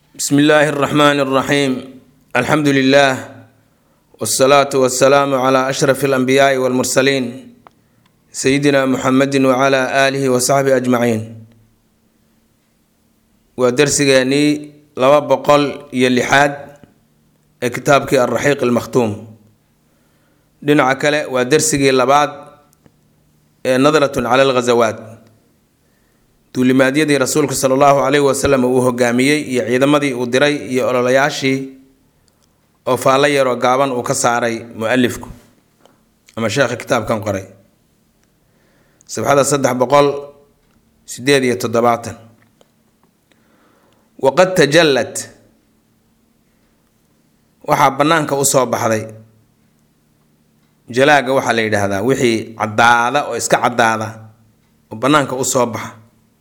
bsmi illaahi اraxmaan اraxiim alxamdu lilah wsalaatu wasalaamu cla ashraf اlanbiyaai wاlmursaliin sayidina muxamedi wcla aalihi wasaxbihi ajmaciin waa darsigeenii laba boqol iyo lixaad ee kitaabkii alraxiiq almakhtuum dhinaca kale waa darsigii labaad ee nadratun cala alghazawaat duulimaadyadii rasuulka sala allahu caleyhi wasalam uu hogaamiyey iyo ciidamadii uu diray iyo ololayaashii oo faallo yaroo gaaban uu ka saaray mu-alifku ama sheekha kitaabkan qoray sabxada saddex boqol sideed iyo toddobaatan waqad tajallat waxaa bannaanka usoo baxday jalaaga waxaa la yidhaahdaa wixii caddaada oo iska caddaada oo bannaanka usoo baxa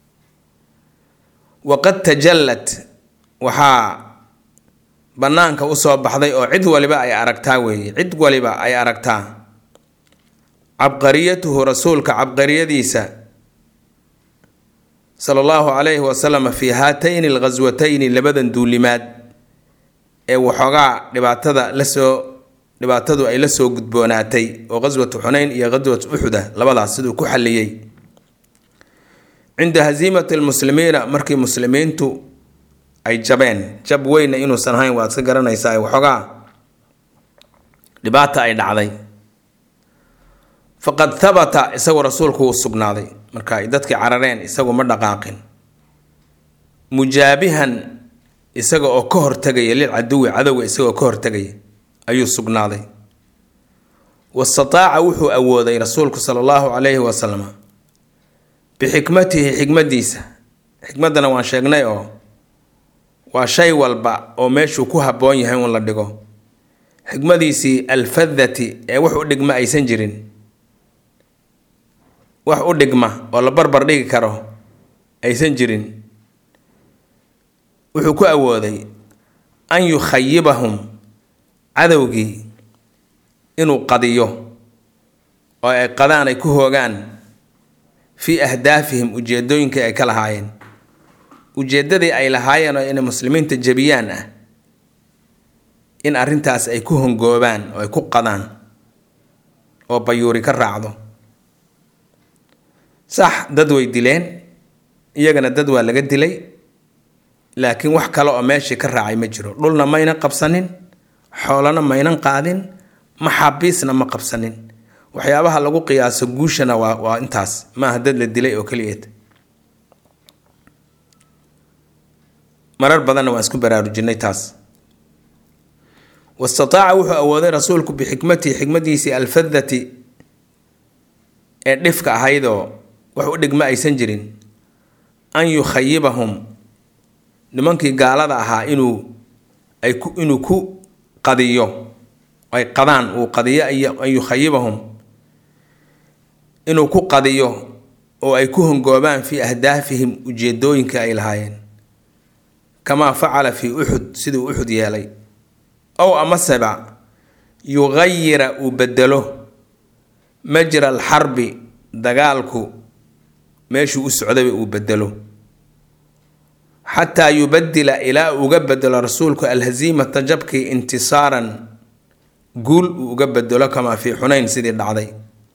waqad tajallat waxaa bannaanka usoo baxday oo cid waliba ay aragtaa weeye cid waliba ay aragtaa cabqariyatuhu rasuulka cabqariyadiisa sala allahu calayhi wasalam fii haatayni alghaswatayni labadan duulimaad ee waxoogaa dhibaatada lasoo dhibaatadu ay la soo gudboonaatay oo ghaswatu xunayn iyo ghaswatu uxuda labadaas siduu ku xalliyey cinda hasiimati lmuslimiina markii muslimiintu ay jabeen jab weyna inuusan ahayn waad ka garanaysaa waxoogaa dhibaata ay dhacday faqad habata isagu rasuulku wuu sugnaaday marka ay dadkii carareen isagu ma dhaqaaqin mujaabihan isaga oo ka hortegaya lilcaduwi cadowga isagaoo ka hortegaya ayuu sugnaaday wastataaca wuxuu awooday rasuulku sala allahu calayhi wasalam bixikmatihi xikmadiisa xikmaddana waan sheegnay oo waa shay walba oo meeshuu ku habboon yahay un la dhigo xikmadiisii alfadati ee wax u dhigma aysan jirin wax u dhigma oo la barbar dhigi karo aysan jirin wuxuu ku awooday an yukhayibahum cadowgii inuu qadiyo oo ay qadaan ay ku hoogaan fii ahdaafihim ujeedooyinkii ay ka lahaayeen ujeeddadii ay lahaayeen oo inay muslimiinta jebiyaan ah in arrintaas ay ku hongoobaan oo ay ku qadaan oo bayuuri ka raacdo sax dad way dileen iyagana dad waa laga dilay laakiin wax kale oo meeshii ka raacay ma jiro dhulna mayna qabsanin xoolana maynan qaadin maxaabiisna ma qabsanin waxyaabaha lagu qiyaaso guushana waa waa intaas maaha dad la dilay oo keliyeed marar badanna waan isku baraarujinay taas wastataaca wuxuu awooday rasuulku bixikmatihi xikmadiisii alfadati ee dhifka ahaydoo wax u dhigma aysan jirin an yukhayibahum nimankii gaalada ahaa inuu ay ku inuu ku qadiyo ay qadaan uu qadiyo an yukhayibahum inuu ku qadiyo oo ay ku hongoobaan fii ahdaafihim ujeedooyinka ay lahaayeen kamaa facala fii uxud siduu uxud yeelay ow amaseba yuqayira uu bedelo majra alxarbi dagaalku meeshuu u socdaba uu bedelo xataa yubadila ilaa uga bedelo rasuulku alhasiimata jabkii intisaaran guul uu uga bedelo kamaa fii xunayn sidii dhacday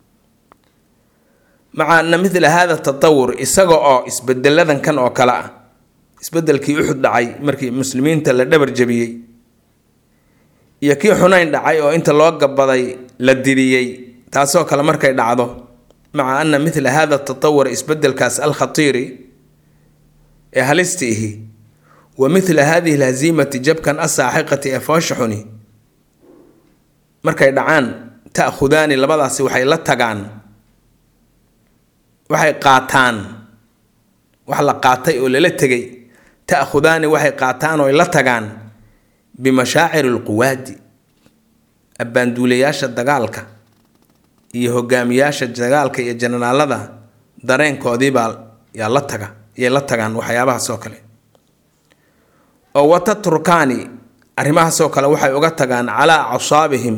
maca ana midla hada tatawur isaga oo isbedeladan kan oo kale ah isbedelkii uxud dhacay markii muslimiinta la dhabar jabiyey iyo kii xunayn dhacay oo inta loo gabaday la didiyey taasoo kale markay dhacdo maca ana midla hada tatawur isbedelkaas alkhatiiri ee halista ihi wa midla hadihi alhasiimati jabkan asaaxiqati ee foosha xuni markay dhacaan ta'khudaani labadaasi waxay la tagaan waxay qaataan wax la qaatay oo lala tegay ta'khudaani waxay qaataan oo ay la tagaan bimashaaciri alquwaadi abbaanduulayaasha dagaalka iyo hogaamiyaasha dagaalka iyo jananaalada dareenkoodiibaa yaa la taga yay la tagaan waxyaabahaasoo kale oo wata turkaani arrimahaasoo kale waxay uga tagaan calaa casaabihim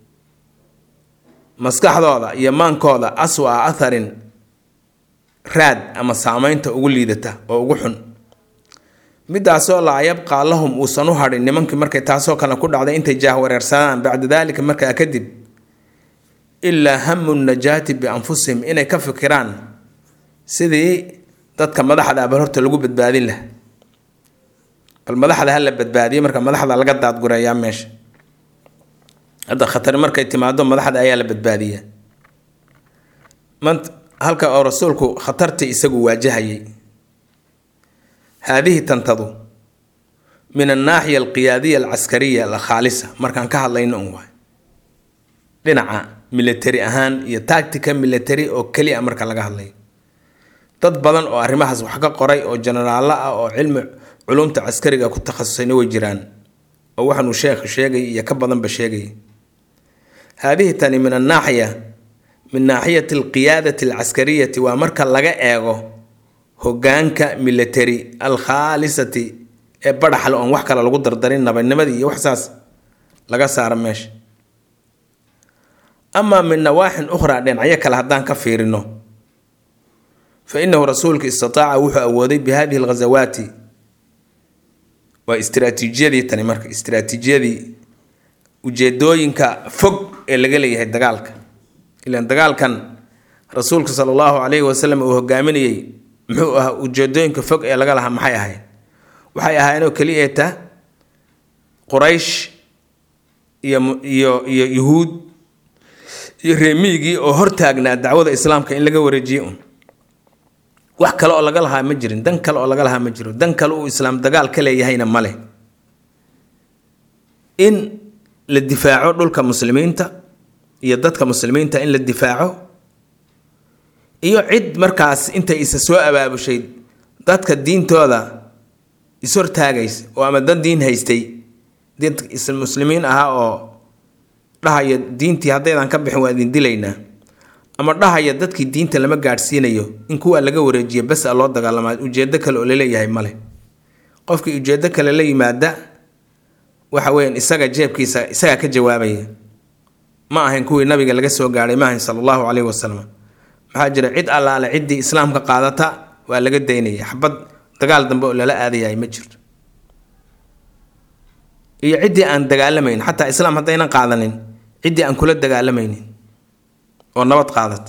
maskaxdooda iyo maankooda aswa atharin raad ama saameynta ugu liidata oo ugu xun midaasoo laa yabqaa lahum uusan u hadhin nimankii markay taasoo kale ku dhacday intay jaahwareersadaan bacda daalika markaa kadib ilaa hamu najaati bianfusihim inay ka fikiraan sidii dadka madaxda abal horta lagu badbaadin laha bal madaxda ha la badbaadiyo marka madaxda laga daadgureeyaa meesha hadda khatari markay timaado madaxda ayaa la badbaadiyaa mant halka oo rasuulku khatartii isagu waajahayay haadihi tantadu min annaaxiya alqiyaadiya alcaskariya alkhaalisa markaan ka hadlayno un waay dhinaca military ahaan iyo tactica military oo keliya marka laga hadlayo dad badan oo arrimahaas wax ka qoray oo jenaraallo ah oo cilmi culumta caskariga ku takhasusayna way jiraan oo waxaanuu sheekh sheegay iyo ka badanba sheegay haadihi tani min annaaxiya min naaxiyati alqiyaadati alcaskariyati waa marka laga eego hogaanka military alkhaalisati ee badhaxle oon wax kale lagu dardarin nabadnimadii iyo waxsaas laga saaro meesha amaa min nawaaxin ukhraa dhinacyo kale haddaan ka fiirino fa inahu rasuulka istataaca wuxuu awooday bi hadihi alghasawaati waa istiraatiijiyadii tani marka istiraatiijiyadii ujeedooyinka fog ee laga leeyahay dagaalka ilaan dagaalkan rasuulka sala allahu calayhi wasalam uu hogaaminayey muxuu ahaa ujeedooyinka fog ee laga lahaa maxay ahayd waxay ahaayeenoo keliya ta quraysh iyo iyo iyo yuhuud iyo reemiigii oo hortaagnaa dacwada islaamka in laga wareejiye un wax kale oo laga lahaa ma jirin dan kale oo laga lahaa ma jiro dan kale uu islaam dagaal ka leeyahayna ma leh in la difaaco dhulka muslimiinta iyo dadka muslimiinta in la difaaco iyo cid markaas intay isa soo abaabushay dadka diintooda ishortaagaysa oo ama dad diin haystay dad muslimiin ahaa oo dhahaya diintii haddaydan ka bixin waa idin dilaynaa ama dhahaya dadkii diinta lama gaadhsiinayo in kuwa laga wareejiyo bes a loo dagaalamaa ujeedo kale oo laleeyahay male qofkii ujeedo kale la yimaada waxa weeyaan isaga jeebkiisa isagaa ka jawaabaya ma ahayn kuwii nabiga laga soo gaadhay ma ahayn sala allahu caleyhi wasalam maxaa jira cid allaale ciddii islaamka qaadata waa laga daynaya xabad dagaal dambe oo lala aadayahay ma jirto iyo ciddii aan dagaalamayn xataa islaam haddaynan qaadanin ciddii aan kula dagaalamaynin oo nabad qaadata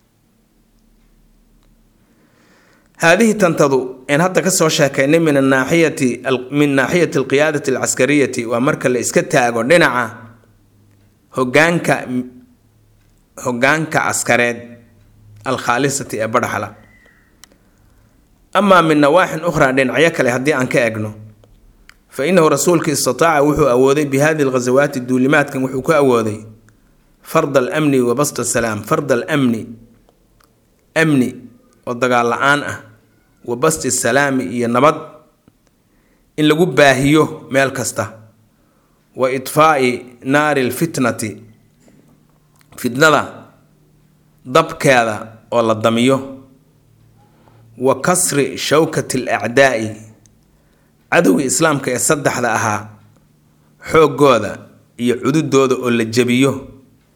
haadihi tantadu een hadda kasoo sheekaynay min anaaxiyati min naaxiyati alqiyaadati alcaskariyati waa marka la iska taago dhinaca hogaanka hogaanka askareed alkhaalisati ee badhaxla amaa min nawaaxin ukhraa dhinacyo kale haddii aan ka egno fa inahu rasuulka istataaca wuxuu awooday bi hadihi alghasawaati duulimaadkan wuxuu ku awooday fard alamni wa bast asalaam fard alamni amni oo dagaal la-aan ah wa basti salaami iyo nabad in lagu baahiyo meel kasta wa idfaa'i naari lfitnati fitnada dabkeeda oo la damiyo wa kasri shawkati alacdaa'i cadowgii islaamka ee saddexda ahaa xooggooda iyo cududooda oo la jebiyo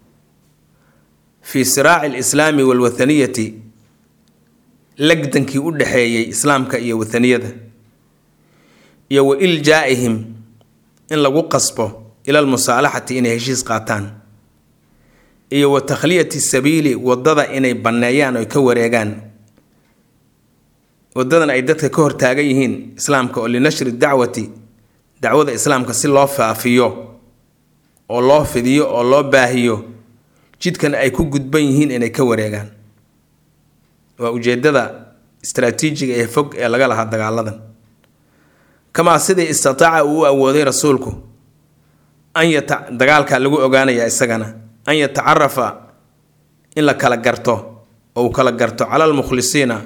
fii siraaci alislaami waalwathaniyati lagdankii u dhexeeyey islaamka iyo wathaniyada iyo wa iljaa'ihim in lagu qasbo ila almusaalaxati inay heshiis qaataan iyo wa takhliyati sabiili waddada inay banneeyaan oy ka wareegaan waddadan ay dadka ka hortaagan yihiin islaamka oo linashri dacwati dacwada islaamka si loo faafiyo oo loo fidiyo oo loo baahiyo jidkan ay ku gudban yihiin inay ka wareegaan waa ujeedada istaraatiijiga ee fog ee laga lahaa dagaaladan kamaa sidii istataaca uu u awooday rasuulku an yata dagaalka lagu ogaanayaa isagana an yatacarafa in la kala garto oo uu kala garto cala almukhlisiina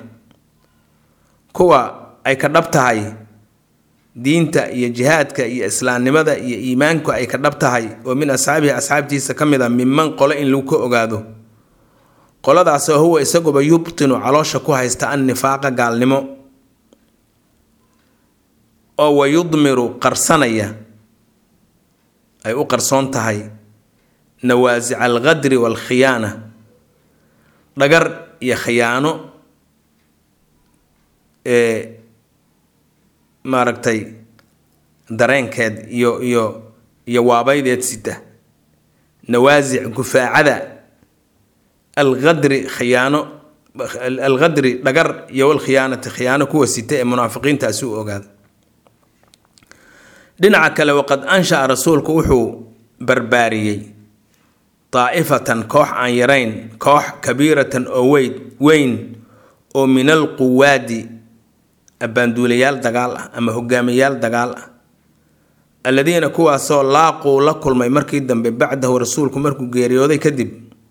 kuwa ay ka dhab tahay diinta iyo jihaadka iyo islaamnimada iyo iimaanku ay ka dhab tahay oo min asxaabihi asxaabtiisa ka mid a minman qole in lagu ka ogaado qoladaasoo huwa isaguba yubtinu caloosha ku haysta an nifaaqa gaalnimo oo wa yudmiru qarsanaya ay u qarsoon tahay nawaasica alqadri waalkhiyaana dhagar iyo khiyaano ee maaragtay dareenkeed iyo iyo iyo waabaydeed sita nawaasic gufaacada alqadri khiyaano alqadri dhagar iyo walkhiyaanati khiyaano kuwa sita ee munaafiqiintaasi u ogaada dhinaca kale waqad ansha-a rasuulku wuxuu barbaariyey daa'ifatan koox aan yarayn koox kabiiratan oo weyn weyn oo min alquwaadi abbaanduulayaal dagaal ah ama hogaamiyayaal dagaal ah alladiina kuwaasoo laaquu la kulmay markii dambe bacdahu rasuulku markuu geeriyooday kadib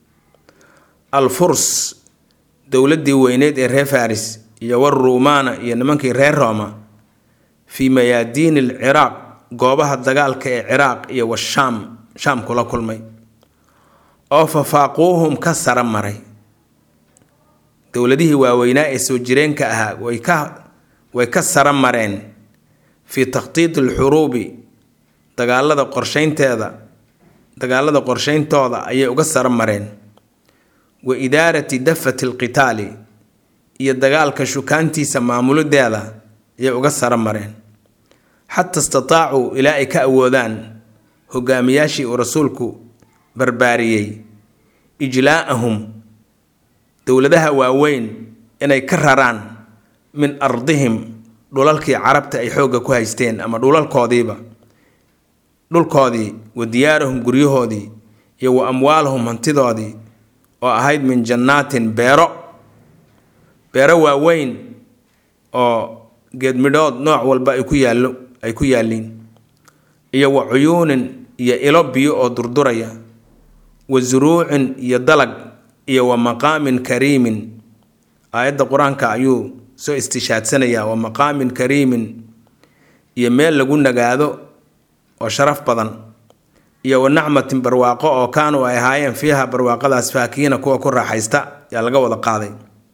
alfurs dowladdii weyneed ee reer faris iyo waruumaana iyo nimankii reer rooma fii mayaadiini alciraaq goobaha dagaalka ee ciraaq iyo washaam shaam kula kulmay oo fafaaquuhum ka sara maray dowladihii waaweynaa ee soo jireenka ahaa way ka way ka sara mareen fii takhtiiti alxuruubi dagaalada qorsheynteeda dagaalada qorsheyntooda ayay uga sara mareen wa idaarati dafati alqitaali iyo dagaalka shukaantiisa maamuladeeda ayay uga sara mareen xata istataacuu ilaa ay ka awoodaan hogaamiyaashii uu rasuulku barbaariyey ijlaa'ahum dowladaha waaweyn inay ka raraan min ardihim dhulalkii carabta ay xoogga ku haysteen ama dhulalkoodiiba dhulkoodii wa diyaarahum guryahoodii iyo wa amwaalahum hantidoodii oo ahayd min jannaatin beero beero waaweyn oo geedmidhood nooc walba ay ku yaallo ay ku yaalliin iyo wa cuyuunin iyo ilo biyo oo durduraya wa suruucin iyo dalag iyo wa maqaamin kariimin aayadda qur-aanka ayuu soo istishaadsanaya wa maqaamin kariimin iyo meel lagu nagaado oo sharaf badan iyo wa nacmatin barwaaqo oo kaanuu ay ahaayeen fiiha barwaaqadaas faakiina kuwa ku raaxaysta yaa laga wada qaaday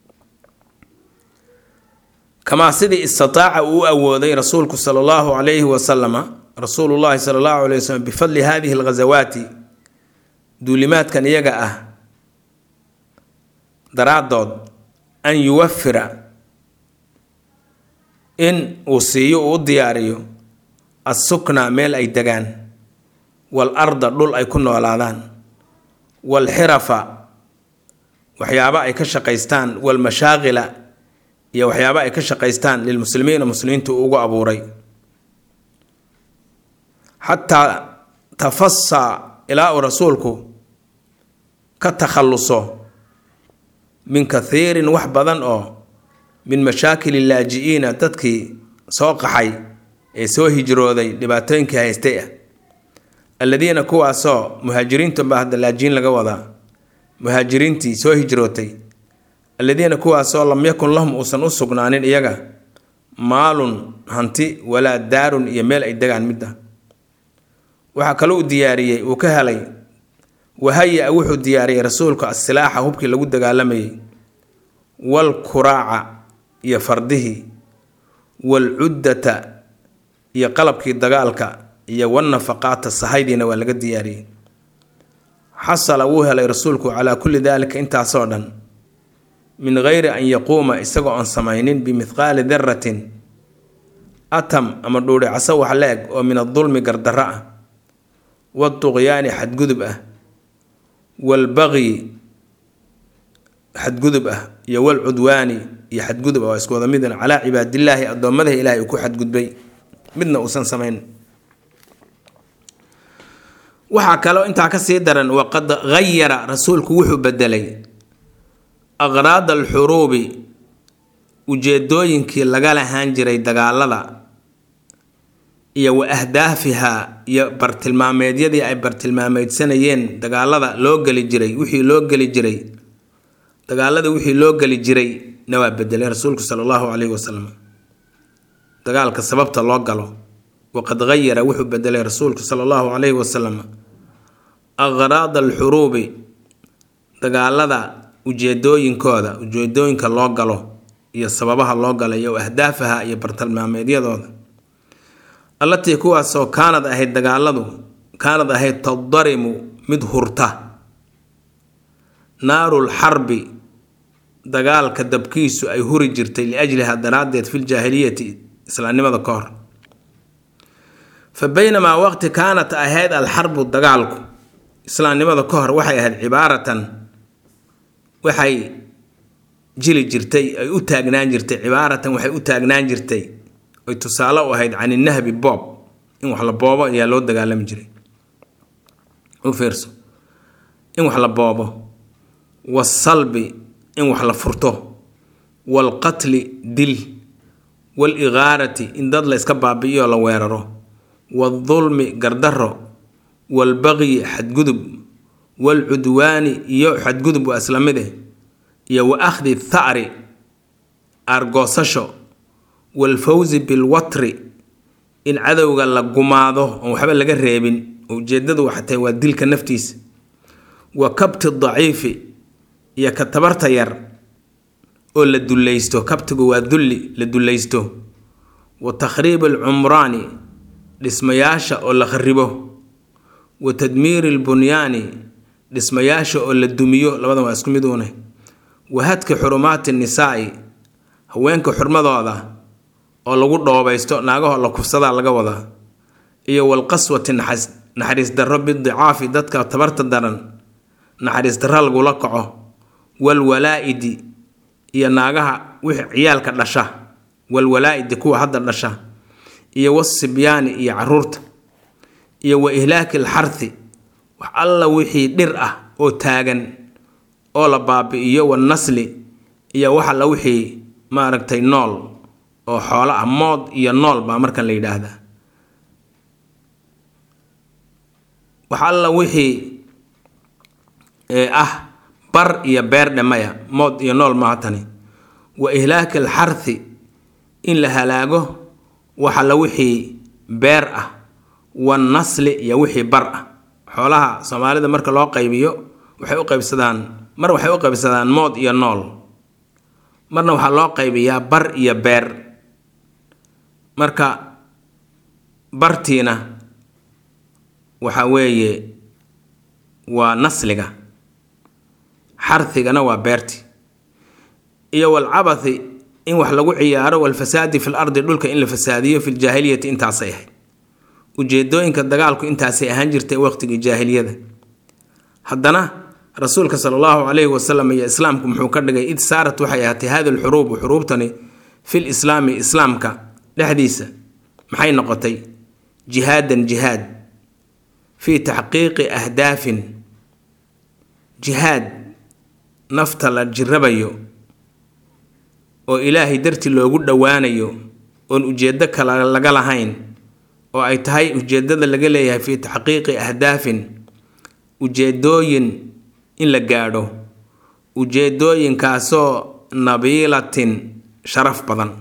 kamaa sidii istataaca uu u awooday rasuulku sala allahu calayhi wasalama rasuulullahi sala allahu alayh wasalam bifadli hadihi alghasawaati duulimaadkan iyaga ah daraaddood an yuwafira in uu siiyo uu u diyaariyo assukna meel ay degaan wal arda dhul ay ku noolaadaan wal xirafa waxyaabo ay ka shaqaystaan walmashaaqila iyo waxyaabo ay ka shaqaystaan lilmuslimiina muslimiintu uu ugu abuuray xataa tafasaa ilaa uu rasuulku ka takhalluso min kathiirin wax badan oo min mashaakili laaji-iina dadkii soo qaxay ee soo hijrooday dhibaatooyinkii haystay ah alladiina kuwaasoo muhaajiriintunbaa hadda laajiin laga wadaa muhaajiriintii soo hijrootay alladiina kuwaasoo lam yakun lahum uusan u sugnaanin iyaga maalun hanti walaa daarun iyo meel ay degaan midda waxaa kaloo u diyaariyey uu ka helay wahaya-a wuxuu diyaariyey rasuulku asilaaxa hubkii lagu dagaalamayay wal kuraaca iyo fardihii wal cuddata iyo qalabkii dagaalka iyo wanafaqaata sahaydiina waa laga diyaariyey xasala wuu helay rasuulku calaa kulli daalika intaasoo dhan min geyri an yaquuma isagoo aan samaynin bimithqaali daratin atam ama dhuuri caso wax la-eg oo min adulmi gardarro ah waduqyaani xadgudub ah walbaqyi xadgudub ah iyo walcudwaani iyo xadgudub ah waa isku wada midna calaa cibaadillaahi addoommadaha ilaahay uu ku xadgudbay midna uusan samayn waxaa kaloo intaa kasii daran waqad hayara rasuulku wuxuu bedelay aqraada alxuruubi ujeedooyinkii laga lahaan jiray dagaalada iyo wa ahdaafihaa iyo bartilmaameedyadii ay bartilmaameydsanayeen dagaalada loo geli jiray wixii loo geli jiray dagaalada wixii loo geli jiray na waa bedelay rasuulku sala allahu calayhi wasalam dagaalka sababta loo galo waqad hayara wuxuu bedelay rasuulku sala allahu calayhi wasalam aqraada alxuruubi dagaalada ujeedooyinkooda ujeedooyinka loo galo iyo sababaha loo galo iyo ahdaafaha iyo bartilmaameedyadooda allatii kuwaasoo kaanad ahayd dagaaladu kaanad ahayd tadarimu mid hurta naarul xarbi dagaalka dabkiisu ay huri jirtay liajliha daraaddeed filjaahiliyati islaamnimada ka hor fa baynamaa waqti kaanat ahayd alxarbu dagaalku islaamnimada ka hor waxay ahayd cibaaratan waxay jili jirtay ay u taagnaan jirtay cibaaratan waxay u taagnaan jirtay ay tusaale u ahayd can inahbi boob in wax la boobo ayaa loo dagaalami jiray u fiirso in wax la boobo waasalbi in wax la furto waalqatli dil waaligaarati in dad la yska baabi'iyo la weeraro waaldulmi gardaro waalbaqyi xadgudub waalcudwaani iyo xadgudub waa isla mid eh iyo wa akhdi tha'ri aargoosasho waalfawsi bilwatri in cadowga la gumaado oon waxba laga reebin ujeedadu waxatay waa dilka naftiisa wa kabti daciifi iyo ka tabarta yar oo la dullaysto kabtigu waa dulli la dullaysto wa takhriib alcumraani dhismayaasha oo la kharibo wa tadmiiri albunyaani dhismayaasha oo la dumiyo labadan waa isku mid uune wa hadki xurumaati nisaa'i haweenka xurmadooda oo lagu dhoobaysto naagahoo la kufsadaa laga wadaa iyo walqaswati naxariis darro bidicaafi dadka tabarta daran naxariis darro lagula kaco walwalaa'idi iyo naagaha wixii ciyaalka dhasha walwalaa'idi kuwa hadda dhasha iyo wasibyaani iyo caruurta iyo wa ihlaaki alxarthi wax alla wixii dhir ah oo taagan oo la baabi'iyo wanasli iyo wax alla wixii maaragtay nool oo xoolo ah mood iyo nool baa markan la yidhaahdaa wax alla wixii ah bar iyo beer dhemaya mood iyo nool maaha tani wa ihlaaki alxarthi in la halaago wax alla wixii beer ah wanasli iyo wixii bar ah xoolaha soomaalida marka loo qaybiyo waxay u qaybsadaan mar waxay u qaybsadaan mood iyo nool marna waxaa loo qaybiyaa bar iyo beer marka bartiina waxa weeye waa nasliga xarhigana waa beerti iyo walcabathi in wax lagu ciyaaro walfasaadi fil ardi dhulka in la fasaadiyo fi ljaahiliyati intaasay ahayd ujeedooyinka dagaalku intaasay ahaan jirtay waqtigii jaahiliyada haddana rasuulka sala allahu calayhi wasalam iyo islaamku muxuu ka dhigay id saarat waxay ahaatay hadi lxuruubu xuruubtani fil islaami islaamka dhexdiisa maxay noqotay jihaadan jihaad fii taxqiiqi ahdaafin jihaad nafta la jirabayo oo ilaahay dartii loogu dhowaanayo oon ujeeddo kale laga lahayn oo ay tahay ujeeddada laga leeyahay fii taxqiiqi ahdaafin ujeedooyin in la gaadho ujeedooyinkaasoo nabiilatin sharaf badan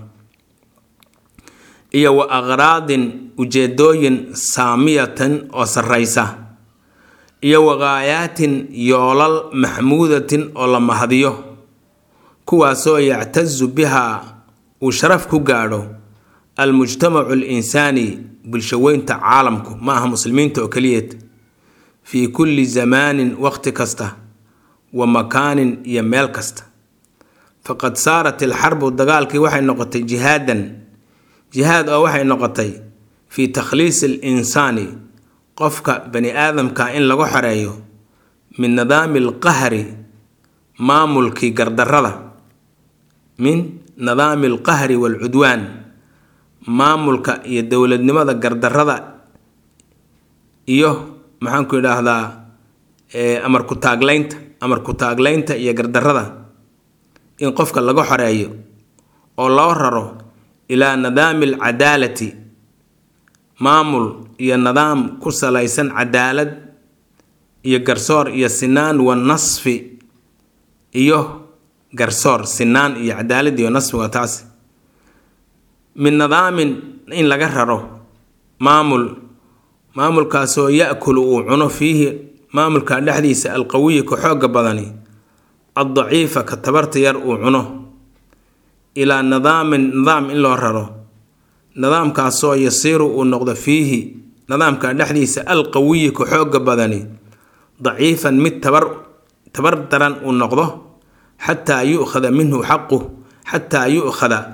iyo wa aqraadin ujeedooyin saamiyatan oo sarraysa iyo waqaayaatin yoolal maxmuudatin oo la mahadiyo kuwaasoo yactasu bihaa uu sharaf ku gaadho almujtamacu alinsaani bulshaweynta caalamku ma aha muslimiinta oo keliyeed fii kulli zamaanin waqti kasta wa makaanin iyo meel kasta faqad saarat ilxarbu dagaalkii waxay noqotay jihaadan jihaad oo waxay noqotay fii takhliisi alinsaani qofka bani aadamka in lagu xoreeyo min nidaami alqahri maamulkii gardarrada min nidaami alqahri waalcudwaan maamulka iyo dowladnimada gardarrada iyo maxaanku idhaahdaa amar ku-taagleynta amar ku-taagleynta iyo gardarrada in qofka laga xoreeyo oo loo raro ilaa nidaami alcadaalati maamul iyo nidaam ku salaysan cadaalad iyo garsoor iyo sinaan wa nasfi iyo garsoor sinaan iyo cadaalad iyo nasfi waa taasi min nidaamin in laga raro maamul maamulkaasoo ya-kulu uu cuno fiihi maamulka dhexdiisa alqawiyi ka xooga badani addaciifa ka tabarta yar uu cuno ilaa nidaamin nidaam in loo raro nidaamkaasoo yasiiru uu noqdo fiihi nidaamka dhexdiisa alqawiyi ka xooga badani daciifan mid tabar tabar daran uu noqdo xataa yu'khada minhu xaquh xataa yu'khada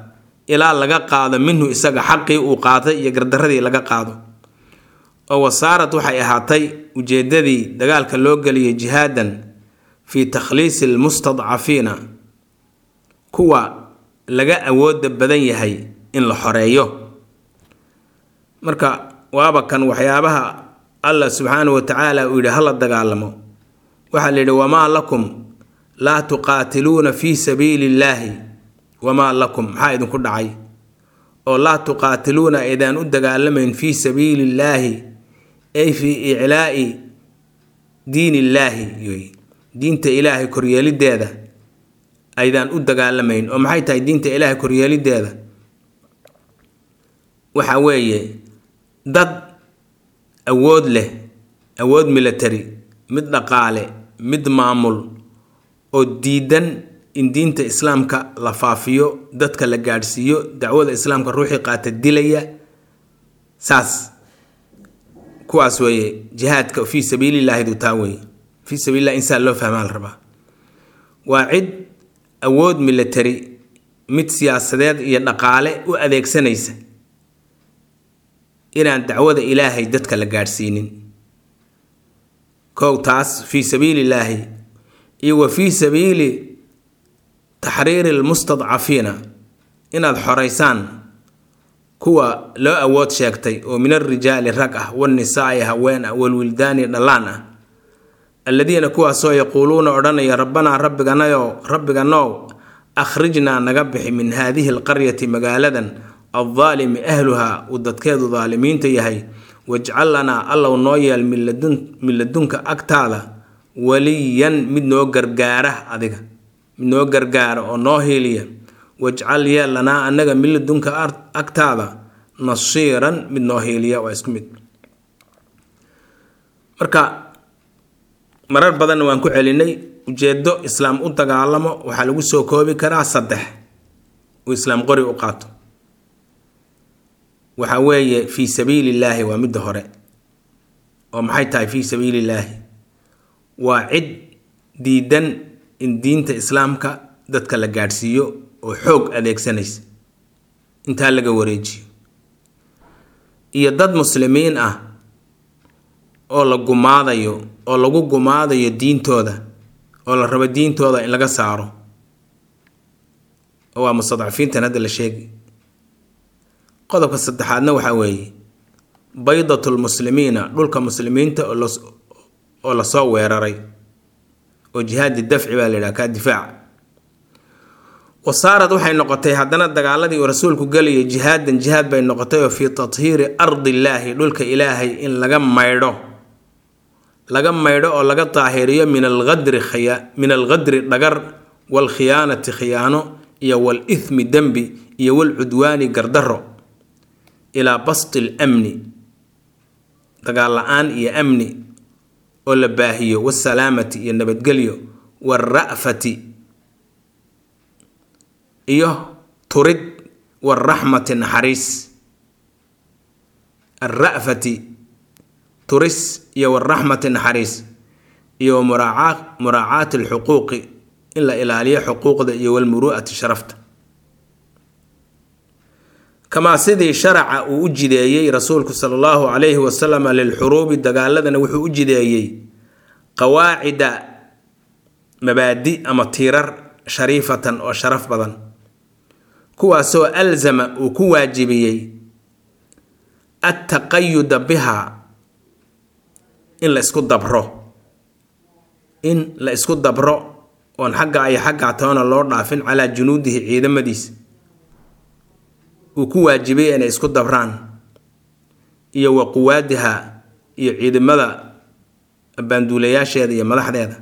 ilaa laga qaado minhu isaga xaqii uu qaatay iyo gardaradii laga qaado oo wasaarad waxay ahaatay ujeeddadii dagaalka loo geliyay jihaadan fii takhliisi almustadcafiina kuwa laga awooda badan yahay in la xoreeyo marka waaba kan waxyaabaha allah subxaanahu wa tacaala uu yidhi hala dagaalamo waxaa la yidhi wamaa lakum laa tuqaatiluuna fii sabiili illaahi wamaa lakum maxaa idinku dhacay oo laa tuqaatiluuna aydaan u dagaalamayn fii sabiili illaahi ay fii iclaa'i diin illaahi diinta ilaahay koryeelideeda aydaan u dagaalamayn oo maxay tahay diinta ilaahay koryeelideeda waxa weeye dad awood leh awood military mid dhaqaale mid maamul oo diidan in diinta islaamka la faafiyo dadka la gaadhsiiyo dacwada islaamka ruuxii qaata dilaya saas kuwaas weeye jihaadka fii sabiilillaahidu taa weeye fii sabiililah insaan loo fahmaa la rabaa waa cid awood military mid siyaasadeed iyo dhaqaale u adeegsanaysa inaan dacwada ilaahay dadka la gaadhsiinin kow taas fii sabiilillaahi iyo wa fii sabiili taxriiri lmustadcafiina inaad xoraysaan kuwa loo awood sheegtay oo min alrijaali rag ah walnisaa'i haween ah walwildaani dhallaan ah alladiina kuwaasoo yaquuluuna odhanaya rabbanaa rabbiganayo rabbiganow akhrijnaa naga bixi min haadihi alqaryati magaaladan addaalimi ahluhaa uu dadkeedu daalimiinta yahay wajcal lanaa allow noo yeel min ladunka agtaada waliyan mid noo gargaara adiga mid noo gargaara oo noo hiiliya wajcal yeel lanaa annaga min ladunka agtaada nasiiran mid noo hiiliya waa isku mid marka marar badanna waan ku celinay ujeedo islaam u dagaalamo waxaa lagu soo koobi karaa saddex uu islaam qori u qaato waxa weeye fii sabiili illaahi waa midda hore oo maxay tahay fii sabiili illaahi waa cid diidan in diinta islaamka dadka la gaadhsiiyo oo xoog adeegsanaysa intaa laga wareejiyo iyo dad muslimiin ah oo la gumaadayo oo lagu gumaadayo diintooda oo la rabo diintooda in laga saaro oo waa mustadcafiintan hadda la sheegi qodobka saddexaadna waxaa weeye baydatulmuslimiina dhulka muslimiinta oo lasoo weeraray oo jihaadi dafci baa la yidhaha kaa difaaca wasaarad waxay noqotay haddana dagaaladii uu rasuulku gelayay jihaadan jihaad bay noqotay oo fii tathiiri ardillaahi dhulka ilaahay in laga maydho laga maydho oo laga daahiriyo min alqadri min alqadri dhagar waalkhiyaanati khiyaano iyo walithmi dembi iyo walcudwaani gardaro ilaa basti lamni dagaal la-aan iyo amni oo la baahiyo wasalaamati iyo nabadgelyo waalra'fati iyo turid waalraxmati naxariis alra'fati turis iyo waalraxmati naxariis iyo muraacaati alxuquuqi in la ilaaliyo xuquuqda iyo walmuru'ati sharafta kamaa sidii sharaca uu u jideeyey rasuulku sala allahu calayhi wasalama lilxuruubi dagaaladana wuxuu u jideeyey qawaacida mabaadi ama tiirar shariifatan oo sharaf badan kuwaasoo alzama uu ku waajibiyey attaqayuda bihaa in la isku dabro in la isku dabro oon xagga iyo xaggaa toona loo dhaafin calaa junuudihi ciidamadiisa uu ku waajibiyey inay isku dabraan iyo wa quwaadiha iyo ciidamada baanduulayaasheeda iyo madaxdeeda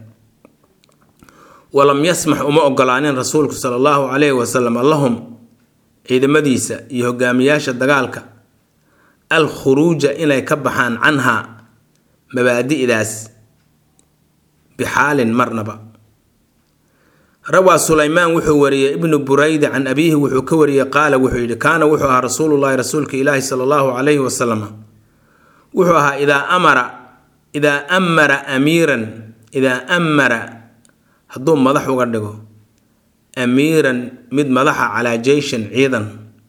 walam yasmax uma ogolaanin rasuulku sala allahu calayhi wasalam lahum ciidamadiisa iyo hogaamiyaasha dagaalka al khuruuja inay ka baxaan canha mabaadi'daas bixaalin marnaba rawaa sulaymaan wuxuu wariyey ibnu burayda can abiihi wuxuu ka wariyey qaala wuxuu yidhi kaana wuxuu ahaa rasuulullahi rasuulka ilaahi sala allahu calayhi wasalam wuxuu ahaa idaa amara idaa amara amiiran idaa amara hadduu madax uga dhigo amiiran mid madaxa calaa jeyshin ciidan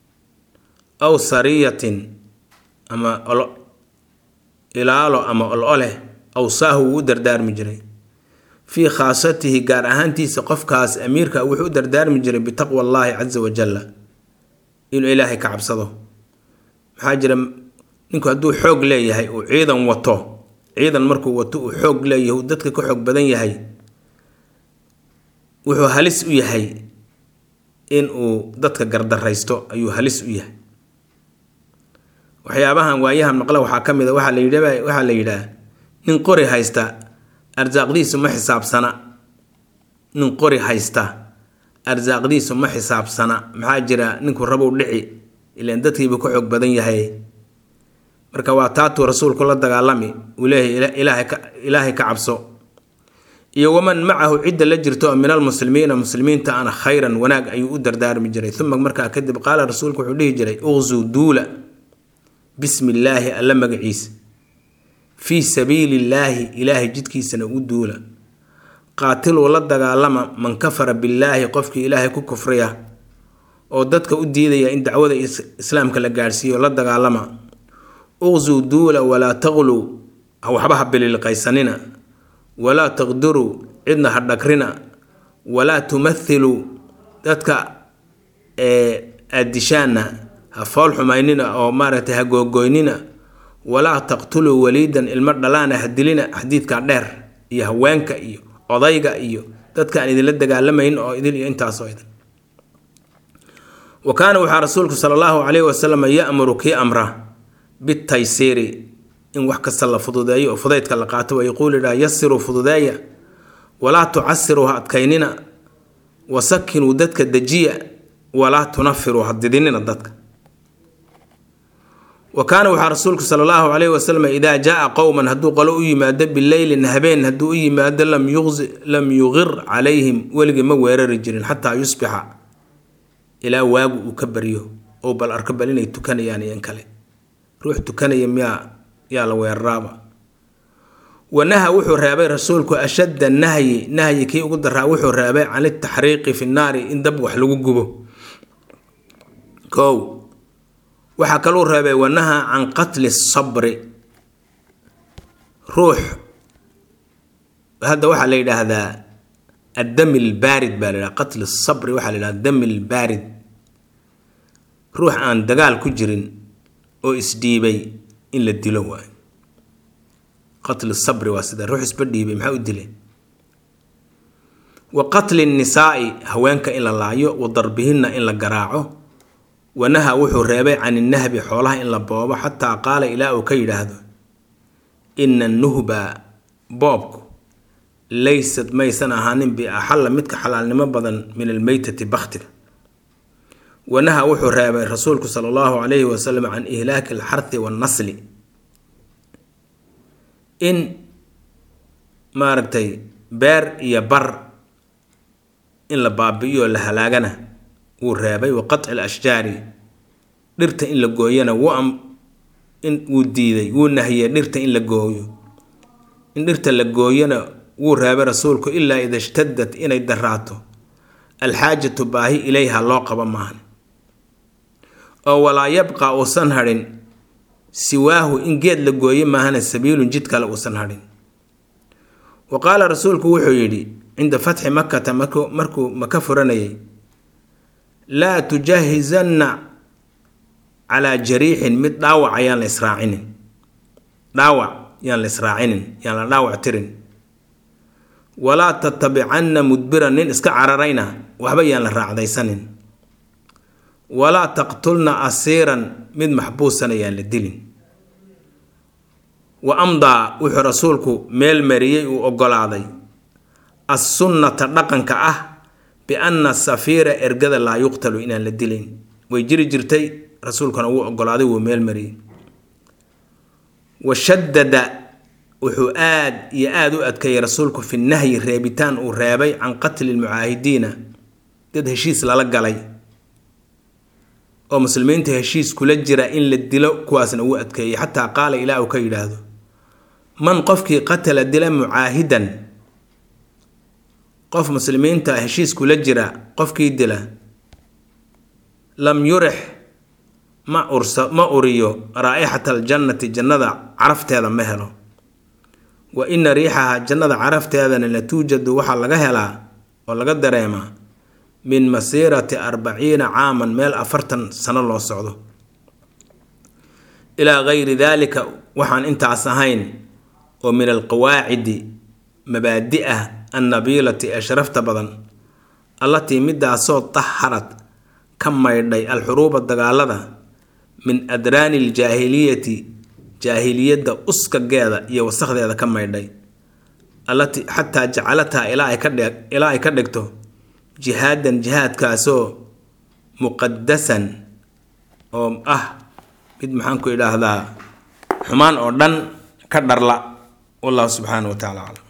aw sariyatin ama ilaalo ama ol-oleh awsaahu wuu u dardaarmi jiray fii khaasatihi gaar ahaantiisa qofkaas amiirka wuxuu u dardaarmi jiray bitaqwa allaahi casa wajalla inuu ilaahay ka cabsado maxaa jira ninku hadduu xoog leeyahay uu ciidan wato ciidan markuu wato uu xoog leeyahay uu dadka ka xoog badan yahay wuxuu halis u yahay in uu dadka gardaraysto ayuu halis u yahay waxyaabahan waayahan maqla waxaa ka mid a waxaa la yidha waxaa la yidhaah nin qori haysta arsaaqdiisu ma xisaabsana nin qori haysta arsaaqdiisu ma xisaabsana maxaa jira ninku rabow dhici ilaan dadkiiba ka xoog badan yahay marka waa taatuu rasuulku la dagaalami uu leeyahay ilaahay ka cabso iyo waman macahu cidda la jirto oo min almuslimiina muslimiinta ana khayran wanaag ayuu u dardaarmi jiray uma markaa kadib qaala rasuulku wuxuu dhihi jiray uqzuu duula bismi illaahi alla magaciisa fii sabiili illaahi ilaahay jidkiisana u duula qaatiluu la dagaalama man kafara billaahi qofkii ilaahay ku kufriya oo dadka u diidaya in dacwada islaamka la gaadhsiiyo la dagaalama uqzuu duula walaa taqluu waxba ha bililqaysanina walaa taqduruu cidna ha dhagrina walaa tumathiluu dadka aadishaana ha fool xumaynina oo maaragtay ha googoynina walaa taqtuluu waliidan ilmo dhalaana ha dilina xadiidka dheer iyo haweenka iyo odayga iyo dadka aan idinla dagaalamayn oo idin iyo intaasoo idin wa kaana waxaa rasuulku sala allahu calayhi wasalam ya'muru kii amra bitaysiiri in wax kasta la fududeeyo oo fudaydka la qaato wa yaquulu idhaa yasiruu fududeeya walaa tucasiruu ha adkaynina wasakinuu dadka dejiya walaa tunafiruu ha didinina dadka wa kaana waxaa rasuulku sala allahu calayhi wasalam idaa jaa qowman hadduu qolo u yimaado bileylin habeen hadduu u yimaado lam yuqir calayhim weligii ma weerari jirin xataa yusbixa ilaa waagu uu ka baryo oo bal arko bal inay tukanayaan iyo in kale ruux tukanaya miyaa yaa la weeraraaba wanaha wuxuu reebay rasuulku ashadda nahyi nahyi kii ugu daraa wuxuu reebay can itaxriiqi fi nnaari in dab wax lagu gubo kow waxaa kaluu reebay wanaha can qatli sabri ruux hadda waxaa la yidhaahdaa addami lbaarid baa la yidhaha qatli sabri waxaa la yidhahda dami lbaarid ruux aan dagaal ku jirin oo isdhiibay in la dilo waayo qatli sabri waa sida ruux isba dhiibay maxaa u dilay wa qatli nisaa'i haweenka in la laayo wa darbihinna in la garaaco wanaha wuxuu reebay can innahbi xoolaha in la boobo xataa qaala ilaa uu ka yidhaahdo ina nuhba boobku laysad maysan ahaanin biaxalla midka xalaalnimo badan min almeytati bakhtiga wanaha wuxuu reebay rasuulku sala allahu calayhi wasalam can ihlaaki alxarthi wannasli in maaragtay beer iyo bar in la baabi'iyo la halaagana wuu reebay wa qatci alashjaari dhirta in la gooyana wuu in wuu diiday wuu nahiyey dhirta in la gooyo in dhirta la gooyana wuu reebay rasuulku ilaa ida ishtadat inay daraato alxaajatu baahi ilayha loo qabo maahan oo walaa yabqa uusan hadhin siwaahu in geed la gooye maahana sabiilun jid kale uusan hadhin wa qaala rasuulku wuxuu yidhi cinda fatxi makata markuu maka furanayay laa tujahizanna calaa jariixin mid dhaawac ayaan la israacinin dhaawac yaan la israacinin yaan la dhaawac tirin walaa tatabicanna mudbiran nin iska cararayna waxba yaan la raacdaysanin walaa taqtulna asiiran mid maxbuusan ayaan la dilin wa amdaa wuxuu rasuulku meel mariyey uu oggolaaday assunnata dhaqanka ah bianna safiira ergada laa yuqtalu inaan la dilayn way jiri jirtay rasuulkuna wuu oggolaaday wuu meel mariyey wa shaddada wuxuu aad iyo aada u adkeeyey rasuulku fi nahyi reebitaan uu reebay can qatli lmucaahidiina dad heshiis lala galay oo muslimiinta heshiis kula jira in la dilo kuwaasna wuu adkeeyey xataa qaala ilaa uu ka yidhaahdo man qofkii qatala dila mucaahidan qof muslimiinta heshiis kula jira qofkii dila lam yurix ma ursa ma uriyo raa'ixata aljannati jannada carafteeda ma helo wa ina riixaha jannada carafteedana la tuujadu waxaa laga helaa oo laga dareemaa min masiirati arbaciina caaman meel afartan sano loo socdo ilaa gayri daalika waxaan intaas ahayn oo min alqawaacidi mabaadi ah annabiilati ee sharafta badan allatii midaasoo taharad ka maydhay alxuruuba dagaalada min adraani aljaahiliyati jaahiliyadda uskageeda iyo wasakdeeda ka maydhay allatii xataa jacalataha ilaa ay ka dhig ilaa ay ka dhigto jihaadan jihaadkaasoo muqadasan oo ah mid maxaan ku idhaahdaa xumaan oo dhan ka dharla wallahu subxaanahu wa tacala aclam